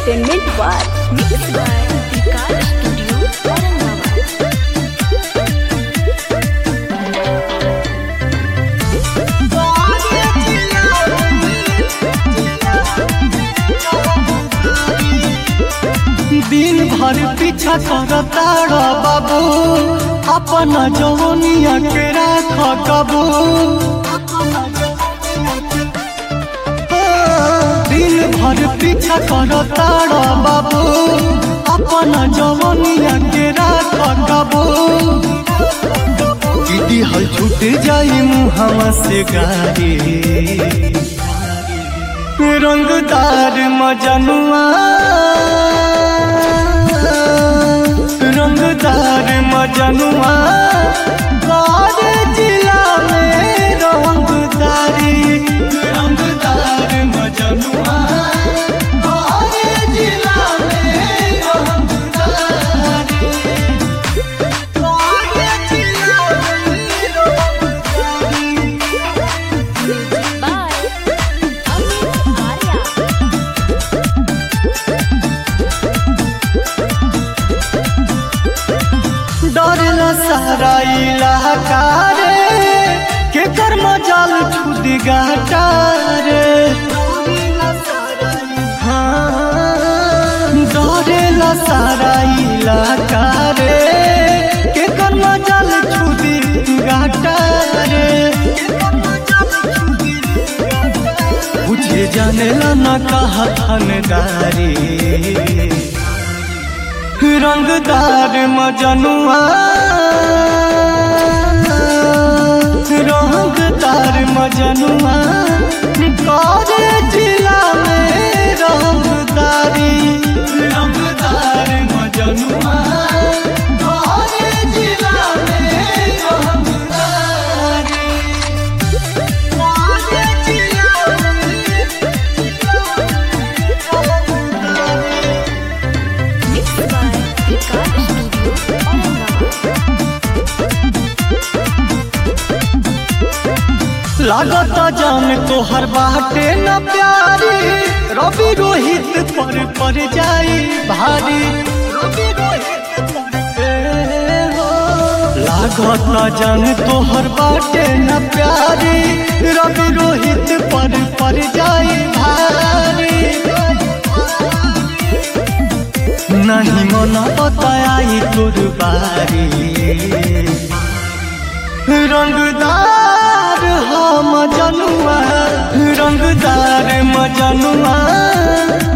Entertainment World. Mixed by Vikas Studio, Aurangabad. दिन भर पीछा करता रा बाबू अपन जवनिया के राख कबू दिन भर पीछा करता रा बाबू अपन जवनिया के राख कबू दीदी हल छूट जाई मुहवा से गाड़ी रंगदार मजनुआ रंगदार मजनुआ सारे जिला में रंगदारी रंगदार मजनुआ सारे जिला में रंगदारी सारे जिला में रंगदारी Music by Amit Arya. डरला सारा इलाका रे के कर्म जाल छुद गाटा रे हाँ, डरेला सारा इलाका रे के कर्म जाल छुद गाटा रे बुझे जानेला न कहा थानदारी रंगदार मजनुआ रंगदार मजनुआ करे जिला में रंगदारी रंगदार मजनुआ करे जिला में रंगदारी करे जिला में Mixed by Vikas Studio, Aurangabad. लागत जान तोहर बाटे न प्यारी रवि रोहित पर पर जाई भारी रवि रोहित पर ए हो। लागत जान तोहर बाटे न प्यारी रवि रोहित पर पर जाई भारी नहीं मना बताई तोर बारी रंगदार हो मजनुआ रंगदार मजनुआ